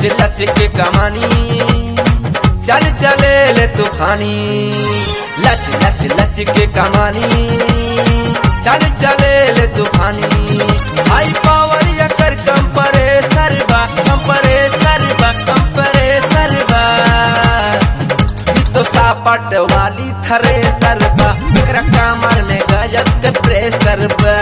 लच के कमानी चल चले ले तूफानी लच लच लच के कमानी चल चले ले तूफानी हाई पावर या कर कंप्रेसर बा कंप्रेसर बा कंप्रेसर बा ई तो सापट वाली थरे सरबा एकरा कमर में गजब के प्रेशर बा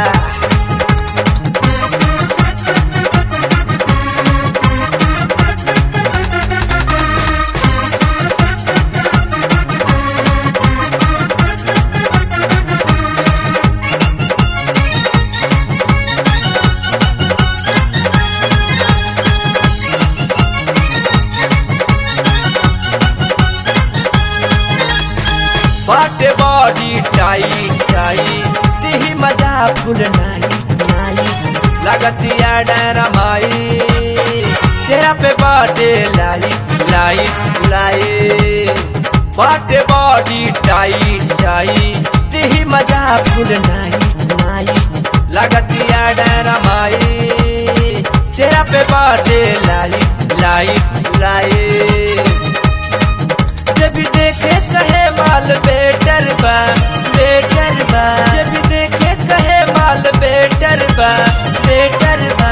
बाटे बॉडी टाइट टाइट दिही मजा फुल नाई नाई लगतिया डरमाई तेरा पे बाटे लाई लाई लाई बाटे बॉडी टाइट टाइट दिही मजा फुल नाई नाई लगतिया डरमाई तेरा पे बाटे लाई लाई लाई जब देखे कहे माल बेटर बा बेटर बा जब देखे कहे माल बेटर बा बेटर बा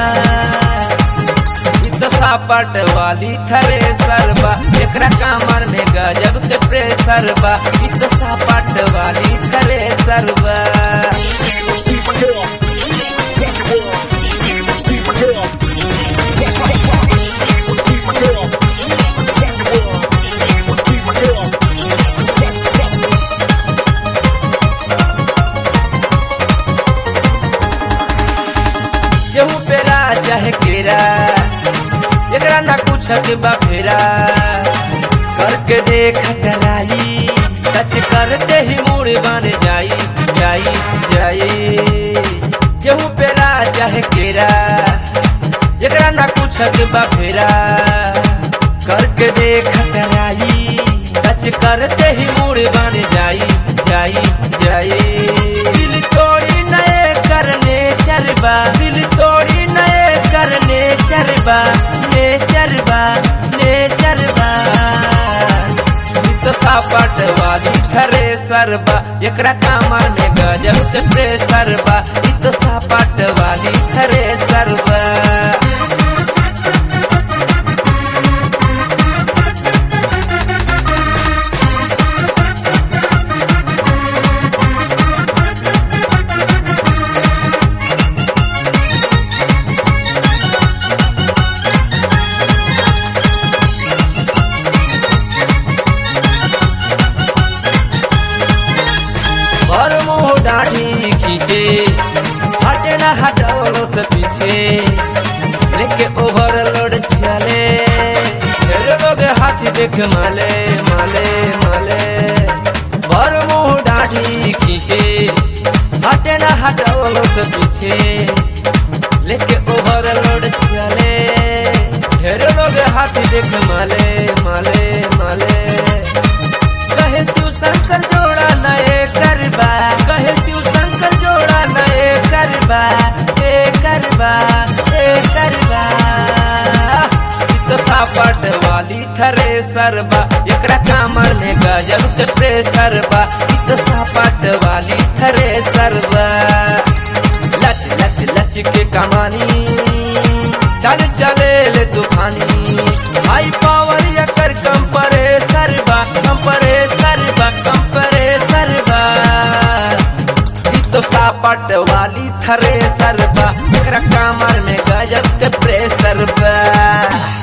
ई तो सापट वाली थरे सरबा एकरा कमर में गजब के प्रेशर बा ई तो सापट वाली थरे सरबा Keep my girl. Rock the world. Keep my girl. Keep my girl. Rock the world. Keep my girl. गेहूं पेरा चाहे केरा एकरा ना कुछ के बफेरा करके देख डराई सच करते ही मूड बन जाई जाई जाई गेहूं पेरा चाहे केरा एकरा ना कुछ के बफेरा करके देख डराई सच करते ही मूड बन जाई जाई जाई दिल तोड़ी नए करने चरबा दिल तोड़ी नए करने चरबा ने चरबा ने चरबा तो सापट वाली थरे सरबा एकरा कामर में गजब के प्रेशर बा इ तो सापट वाली थरे सरबा और मुंह दाढ़ी खींचे हटे ना हटाओ से पीछे लेके ओवरलोड चले फिर लोग हाथी देख माले माले माले और मुंह दाढ़ी खींचे हटे ना हटाओ से पीछे लेके ओवरलोड चले ढेर लोग हाथी देख माले माले माले कहे शिव शंकर जोड़ा नए करबा कहे शिव शंकर जोड़ा नए करबा ए करबा ए करबा ई तो सापट वाली थरे सरबा एकरा कामर में गजब के प्रेशर बा ई तो सापट वाली थरे सरबा लच लच लच के कमानी चल चले ले तूफानी हाई पावर या कर कंप्रेसर बा कंप्रेसर बा कंप्रेसर बा ई तो सापट वाली थरे सरबा एकरा कमर में गजब के प्रेशर बा